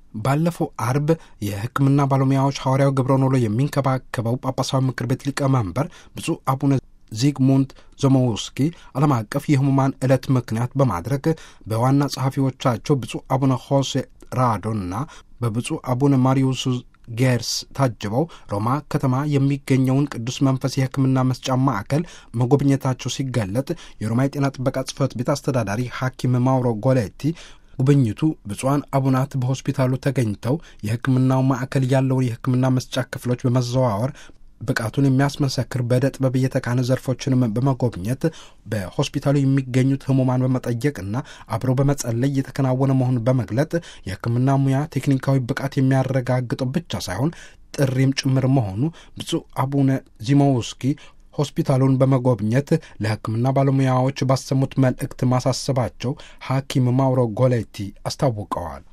ባለፈው አርብ የሕክምና ባለሙያዎች ሐዋርያው ግብረ ኖሎ የሚንከባከበው ጳጳሳዊ ምክር ቤት ሊቀመንበር ብፁዕ አቡነ ዚግሙንት ዞሞውስኪ ዓለም አቀፍ የህሙማን ዕለት ምክንያት በማድረግ በዋና ጸሐፊዎቻቸው ብፁዕ አቡነ ሆሴ ራዶና በብፁዕ አቡነ ማሪዩስ ጌርስ ታጅበው ሮማ ከተማ የሚገኘውን ቅዱስ መንፈስ የሕክምና መስጫ ማዕከል መጎብኘታቸው ሲገለጥ የሮማ የጤና ጥበቃ ጽሕፈት ቤት አስተዳዳሪ ሐኪም ማውሮ ጎሌቲ ጉብኝቱ ብፁዓን አቡናት በሆስፒታሉ ተገኝተው የሕክምናው ማዕከል ያለውን የሕክምና መስጫ ክፍሎች በመዘዋወር ብቃቱን የሚያስመሰክር በዕደ ጥበብ የተካነ ዘርፎችንም በመጎብኘት በሆስፒታሉ የሚገኙት ህሙማን በመጠየቅና አብረው በመጸለይ የተከናወነ መሆኑን በመግለጥ የሕክምና ሙያ ቴክኒካዊ ብቃት የሚያረጋግጠው ብቻ ሳይሆን ጥሪም ጭምር መሆኑ ብፁዕ አቡነ ዚሞውስኪ ሆስፒታሉን በመጎብኘት ለሕክምና ባለሙያዎች ባሰሙት መልእክት ማሳሰባቸው ሐኪም ማውሮ ጎሌቲ አስታውቀዋል።